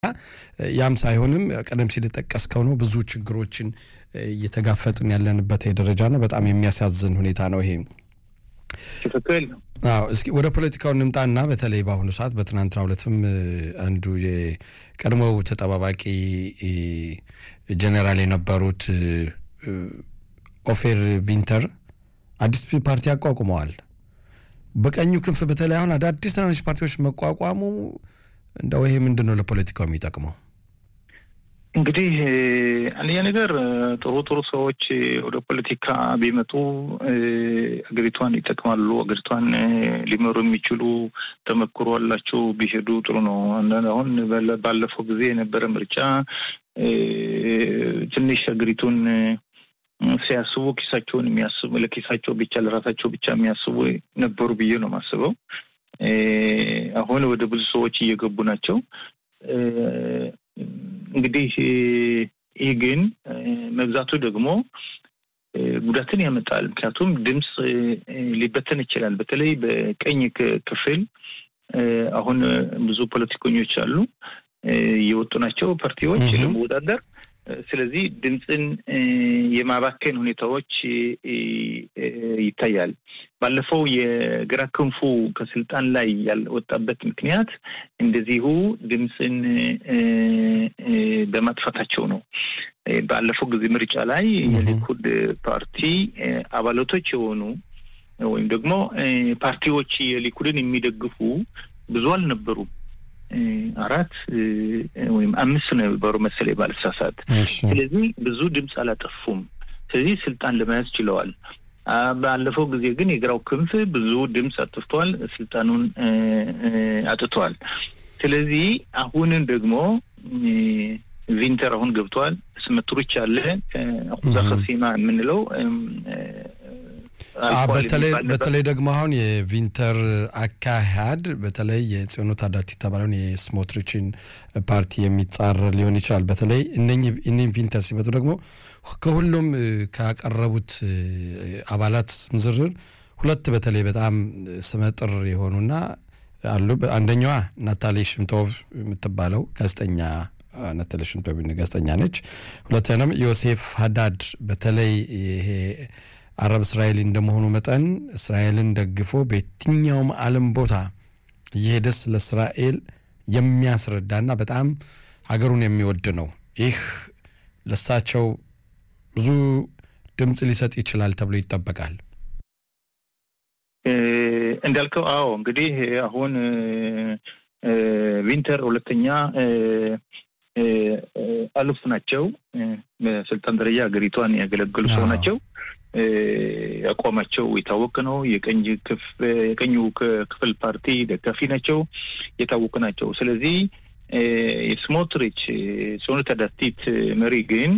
ያም ሳይሆንም ቀደም ሲል የጠቀስከው ነው ብዙ ችግሮችን እየተጋፈጥን ያለንበት ደረጃ ነው። በጣም የሚያሳዝን ሁኔታ ነው ይሄ። ትክክል ነው። አዎ እስኪ ወደ ፖለቲካው እንምጣና በተለይ በአሁኑ ሰዓት በትናንትናው ዕለትም አንዱ የቀድሞው ተጠባባቂ ጀኔራል የነበሩት ኦፌር ቪንተር አዲስ ፓርቲ አቋቁመዋል። በቀኙ ክንፍ በተለይ አሁን አዳዲስ ትናንሽ ፓርቲዎች መቋቋሙ እንደው ይሄ ምንድን ነው ለፖለቲካው የሚጠቅመው? እንግዲህ አንደኛ ነገር ጥሩ ጥሩ ሰዎች ወደ ፖለቲካ ቢመጡ አገሪቷን ይጠቅማሉ። አገሪቷን ሊመሩ የሚችሉ ተመክሮ አላቸው ቢሄዱ ጥሩ ነው። አሁን ባለፈው ጊዜ የነበረ ምርጫ ትንሽ አገሪቱን ሲያስቡ ኪሳቸውን የሚያስቡ ለኪሳቸው ብቻ ለራሳቸው ብቻ የሚያስቡ ነበሩ ብዬ ነው የማስበው። አሁን ወደ ብዙ ሰዎች እየገቡ ናቸው። እንግዲህ ይህ ግን መብዛቱ ደግሞ ጉዳትን ያመጣል። ምክንያቱም ድምፅ ሊበተን ይችላል። በተለይ በቀኝ ክፍል አሁን ብዙ ፖለቲከኞች አሉ እየወጡ ናቸው ፓርቲዎች ለመወዳደር። ስለዚህ ድምፅን የማባከን ሁኔታዎች ይታያል። ባለፈው የግራ ክንፉ ከስልጣን ላይ ያልወጣበት ምክንያት እንደዚሁ ድምፅን በማጥፋታቸው ነው። ባለፈው ጊዜ ምርጫ ላይ የሊኩድ ፓርቲ አባላቶች የሆኑ ወይም ደግሞ ፓርቲዎች የሊኩድን የሚደግፉ ብዙ አልነበሩም። አራት ወይም አምስት ነው የነበሩ መሰለኝ ባልሳሳት። ስለዚህ ብዙ ድምፅ አላጠፉም። ስለዚህ ስልጣን ለመያዝ ችለዋል። ባለፈው ጊዜ ግን የግራው ክንፍ ብዙ ድምፅ አጥፍቷል፣ ስልጣኑን አጥቷል። ስለዚህ አሁንን ደግሞ ቪንተር አሁን ገብቷል። ስመትሮች አለ አኩዛ ከሲማ የምንለው በተለይ ደግሞ አሁን የቪንተር አካሄድ በተለይ የጽዮኑ ታዳቲ የተባለውን የስሞትሪችን ፓርቲ የሚጻረር ሊሆን ይችላል። በተለይ እነኝህ ቪንተር ሲመጡ ደግሞ ከሁሉም ካቀረቡት አባላት ስም ዝርዝር ሁለት በተለይ በጣም ስመጥር የሆኑና አሉ። አንደኛዋ ናታሊ ሽምቶቭ የምትባለው ጋዜጠኛ ናታሊ ሽምቶቭ ጋዜጠኛ ነች። ሁለተኛም ዮሴፍ ሀዳድ በተለይ ይሄ አረብ እስራኤል እንደመሆኑ መጠን እስራኤልን ደግፎ በየትኛውም ዓለም ቦታ እየሄደ ስለ እስራኤል የሚያስረዳና በጣም ሀገሩን የሚወድ ነው። ይህ ለሳቸው ብዙ ድምፅ ሊሰጥ ይችላል ተብሎ ይጠበቃል። እንዳልከው፣ አዎ እንግዲህ አሁን ቪንተር ሁለተኛ አሉፍ ናቸው። በስልጣን ደረጃ ሀገሪቷን ያገለገሉ ሰው ናቸው። አቋማቸው የታወቀ ነው። የቀኙ ክፍል ፓርቲ ደጋፊ ናቸው፣ የታወቁ ናቸው። ስለዚህ የስሞትሪች ጽዮኑ ታዳቲት መሪ ግን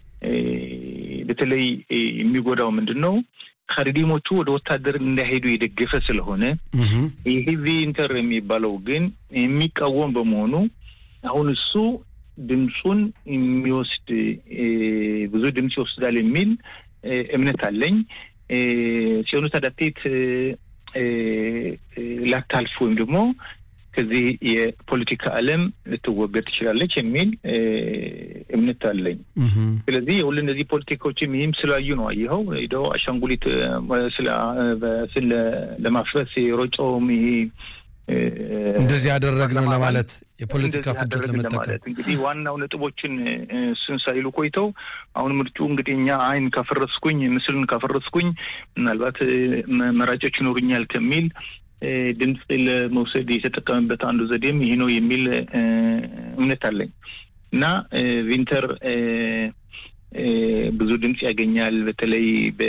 በተለይ የሚጎዳው ምንድን ነው? ካሪዲሞቹ ወደ ወታደር እንዳይሄዱ የደገፈ ስለሆነ ይህ ቪንተር የሚባለው ግን የሚቃወም በመሆኑ አሁን እሱ ድምፁን የሚወስድ ብዙ ድምፅ ይወስዳል የሚል እምነት አለኝ። ጽዮኑ ታዳቲት ላታልፍ ወይም ደግሞ ከዚህ የፖለቲካ ዓለም ልትወገድ ትችላለች የሚል እምነት አለኝ። ስለዚህ የሁሉ እነዚህ ፖለቲካዎችም ይህም ስላዩ ነው። አየኸው ሄደው አሻንጉሊት ለማፍረስ የሮጨውም ይሄ እንደዚህ ያደረግነው ለማለት የፖለቲካ ፍጆት ለመጠቀም እንግዲህ ዋናው ነጥቦችን እሱን ሳይሉ ቆይተው አሁን ምርጩ እንግዲህ እኛ አይን ካፈረስኩኝ ምስልን ካፈረስኩኝ ምናልባት መራጮች ይኖሩኛል ከሚል ድምፅ ለመውሰድ የተጠቀመበት አንዱ ዘዴም ይሄ ነው የሚል እምነት አለኝ እና ቪንተር ብዙ ድምፅ ያገኛል። በተለይ በ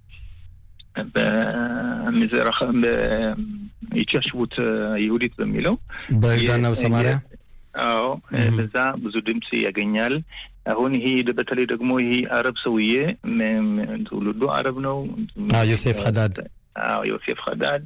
በምዝራህ በኢትያሽቡት ይሁዲት በሚለው በይሁዳና በሰማሪያ አዎ፣ በዛ ብዙ ድምፅ ያገኛል። አሁን ይሄ በተለይ ደግሞ ይሄ አረብ ሰውዬ ትውልዱ አረብ ነው። ዮሴፍ ሀዳድ አዎ ዮሴፍ ሀዳድ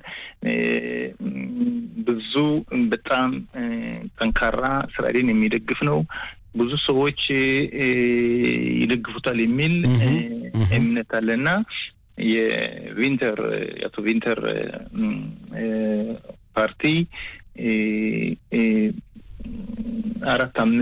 ብዙ በጣም ጠንካራ እስራኤልን የሚደግፍ ነው። ብዙ ሰዎች ይደግፉታል የሚል እምነት አለና የቪንተር የአቶ ቪንተር ፓርቲ አራት አምስት